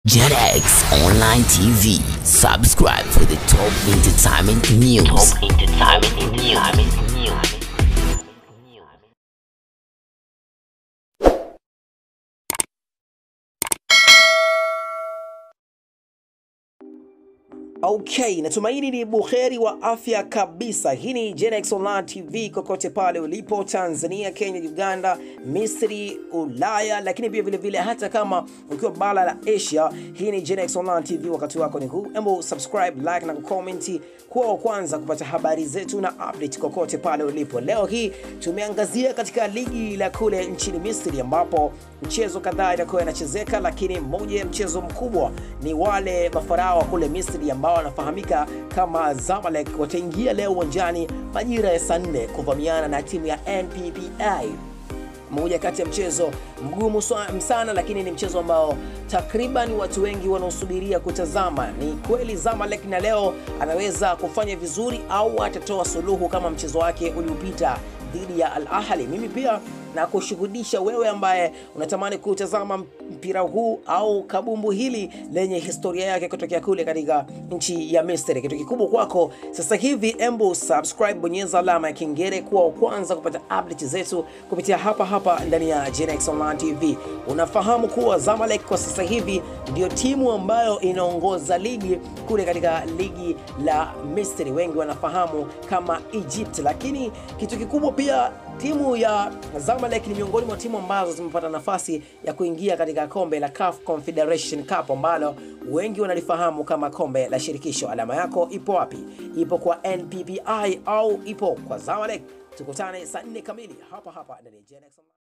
JetX Online TV. Subscribe for the top entertainment news. Top entertainment news. Okay, natumaini ni buheri wa afya kabisa. Hii ni Genex Online TV kokote pale ulipo Tanzania, Kenya, Uganda, Misri, Ulaya, lakini pia vile vile hata kama ukiwa bara la Asia, hii ni Genex Online TV. Wakati wako ni huu, hebu subscribe, like na kucomment kuwa wa kwanza kupata habari zetu na update kokote pale ulipo. Leo hii tumeangazia katika ligi la kule nchini Misri ambapo mchezo kadhaa itakuwa inachezeka, lakini mmoja ya mchezo mkubwa ni wale mafarao wa kule Misri ambao wanafahamika kama Zamalek wataingia leo uwanjani majira ya saa nne kuvamiana na timu ya NPPI moja kati ya mchezo mgumu sana, lakini ni mchezo ambao takriban watu wengi wanaosubiria kutazama. Ni kweli Zamalek na leo anaweza kufanya vizuri au atatoa suluhu kama mchezo wake uliopita dhidi ya Al Ahli. Mimi pia na kushuhudisha wewe ambaye unatamani kutazama mpira huu au kabumbu hili lenye historia yake kutokea kule katika nchi ya Misri. Kitu kikubwa kwako sasa hivi, embu subscribe, bonyeza alama ya kengele kuwa wa kwanza kupata update zetu kupitia hapa hapa ndani ya Genex Online TV. Unafahamu kuwa Zamalek kwa sasa hivi ndio timu ambayo inaongoza ligi kule katika ligi la Misri, wengi wanafahamu kama Egypt, lakini kitu kikubwa pia timu ya Zamalek ni miongoni mwa timu ambazo zimepata nafasi ya kuingia katika kombe la CAF Confederation Cup ambalo wengi wanalifahamu kama kombe la shirikisho. Alama yako ipo wapi? Ipo kwa NPPI au ipo kwa Zamalek? Tukutane saa 4 kamili hapa hapa ndani ya Genex.